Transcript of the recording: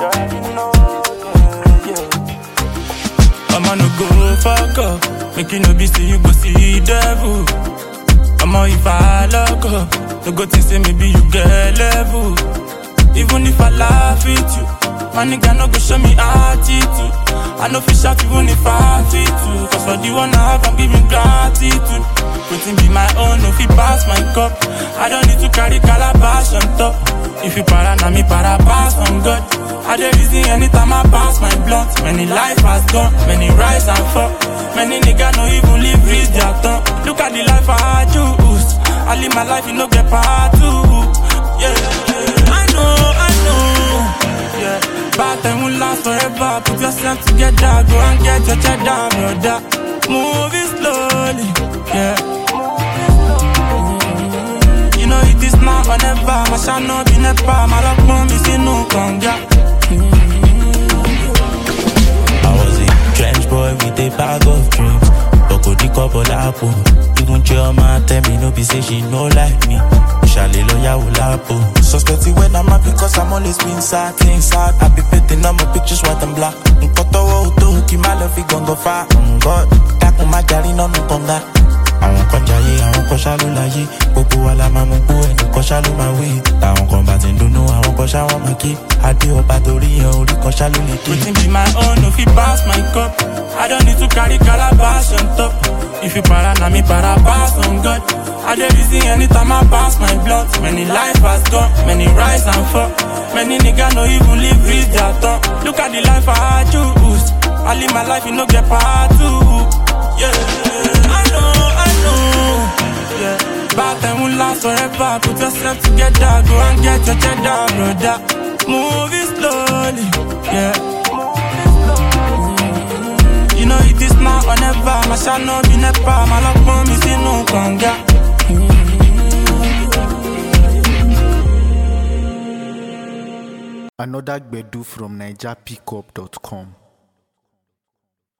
You already know, yeah, yeah. I'ma no go fuck up. Make you no be see you go see devil. I'ma if I lock up, no go think say maybe you get level. Even if I laugh at you, my nigga no go show me attitude. I know fish out even if I fit to. Cause for the one I have, I'm giving gratitude. Waiting be my own, if you pass my cup. I don't need to carry calabash on top. If you para, na me para pass on God. I dey reason anytime I pass my blunt. Many life has gone, many rise and fall. Many nigga no even live reach their tongue. Look at the life I choose. I live my life, you no get part two. Yeah, I know, I know. Yeah, bad time will last forever. Put yourself together, go and get your cheddar, brother. Move it slowly, yeah. You know it is now or never. My shall not be never. My love won't be seen no conga. I was a trench boy with a bag of dreams. Boko di couple apple. Even chill man tell me no be say she no like me. Shale lawyer will lapo. Suspecting when I'm happy cause I'm always been sad. Things sad. I be painting on my pictures white and black. Nkoto wo to ki ma love fi gongo fa. Mm, God, dákun má jari nínú kànga. Àwọn kan jayé, àwọn kan ṣá ló láyé. Gbogbo wa la máa mú gbó ẹnìkan ṣá ló máa wé. Táwọn kan bá ti ń dunnú, àwọn kan ṣá wọ́n máa ké. Adé ọba torí yan orí kan ṣá ló lè dé. Waiting be my own, no fit pass my cup. I don't need to carry calabash on top. If you para, na me para pass on God. I dey reason anytime I pass my blunt. Many life has gone, many rise and fall. Many nigga no even live reach their tongue. Look at the life I choose. I live my life, you no get part two. Yeah, I know, I know. Yeah, bad time will last forever. Put yourself together, go and get your cheddar, brother. Move it slowly, yeah. You know it is now or never. My shall not be never. My love won't be seen no conga. Another Gbedu from NigerPickup.com.